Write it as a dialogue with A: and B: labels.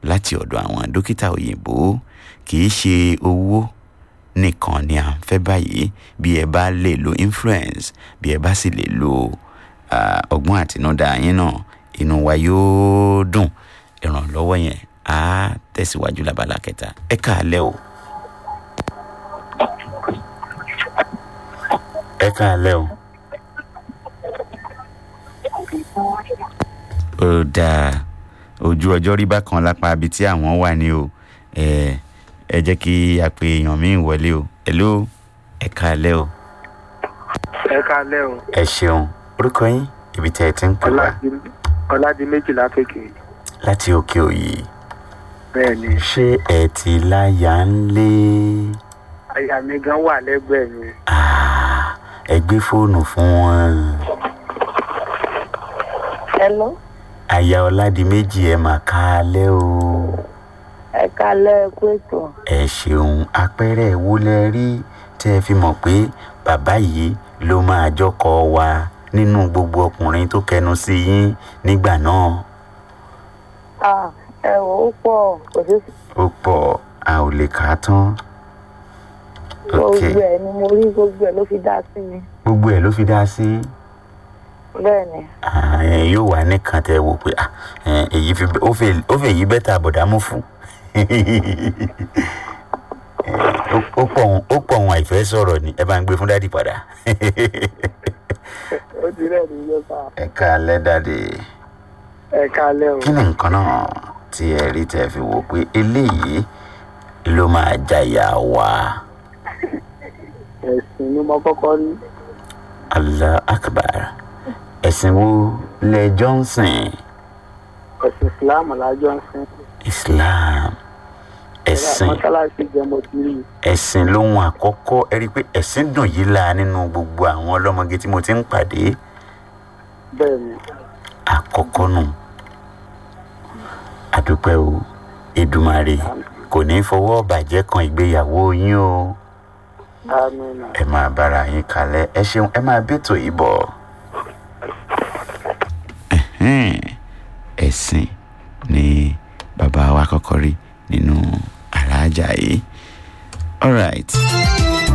A: láti ọ̀dọ̀ àwọn dókítà òyìnbó kì í ṣe owó nìkan ni à ń fẹ́ báyìí bí ẹ bá lè lo influence bí ẹ bá sì lè lo ah, ọgbọ́n àtinúdá yín náà inú wa yóò dùn ìrànlọ́wọ́ yẹn á tẹ̀síwájú lábala kẹta ẹ káàlẹ́ o. ẹ káàlẹ́ o. ó dáa ojú ọjọ́ rí bákan lápá ibi tí àwọn wà ní o ẹ ẹ jẹ́ kí a pe èèyàn míì wọlé o hello ẹ káalẹ́ o
B: ẹ káalẹ́ o
A: ẹ ṣeun orúkọ yín ibi tí ẹ ti ń pè wá
B: Ọládì- ọládìméjì lápèkè
A: láti òkè òyì
B: bẹ́ẹ̀ ni
A: ṣé ẹ ti láyà ń lé
B: aya mi gan wà lẹ́gbẹ̀ẹ́ mi
A: Ah, ẹ gbé fóònù fún wọn
C: Hello,
A: aya ọládìméjì ẹ mà káalẹ́ o
C: ẹ kálẹ́ ẹ kú ètò.
A: ẹ ṣeun àpẹẹrẹ wo lẹ rí tẹ ẹ fi mọ̀ pé bàbá yìí ló máa jọkọ wa nínú gbogbo ọkùnrin tó kẹnu sí yín nígbà náà
C: Ah, ẹ wò ó pọ̀ kò sí
A: ó pọ̀ a ò lè kà á tán ok
C: gbogbo ẹ̀ ni mo rí gbogbo ẹ̀ ló fi dá sí mi.
A: gbogbo ẹ̀ ló fi dá sí
C: Bẹ́ẹ̀ ni,
A: Ah, ẹ yóò wá nìkan tẹ wò pé ah, ẹ, èyí fi ó fẹ́ ó fẹ́ yí bẹ́tà bọ̀dá mú fún Ẹ, ó- ó pọ̀ òun- ó pọ̀ òun àìfẹ́ sọ̀rọ̀ ni ẹ bá ń gbé fún dádì padà
B: ó ti rẹ̀ ní yọta
A: ẹ káalẹ́ dádì.
B: ẹ káalẹ́ o
A: kí ni nǹkan náà tí ẹ rí tẹ fi wò pé eléyìí ló máa jàyà wá
B: ẹ̀sìn ni mo kọ́kọ́ rí
A: allah akbar ẹ̀sìn wo lẹ johnson
B: ẹ̀sìn islam lájọ́ ń sìn
A: islam ẹ̀sìn
B: mọ́sálásí jẹ́ mo ti rí
A: ẹ̀sìn lóhun àkọ́kọ́ ẹ rí i pé ẹ̀sìn dùn yìí la nínú gbogbo àwọn ọlọ́mọge tí mo ti ń pàdé
B: bẹ́ẹ̀ ni
A: àkọ́kọ́ nù àdúpẹ́ o Èdùmàrè kò ní fọwọ́ bàjẹ́ kan ìgbéyàwó yín o.
B: amínà
A: ẹ máa bára yín kalẹ̀ ẹ ṣeun ẹ máa bẹ́tò yìí bọ̀. ẹ̀sìn ni bàbá wa kọ́kọ́ rí nínú aláàjà yìí. all right.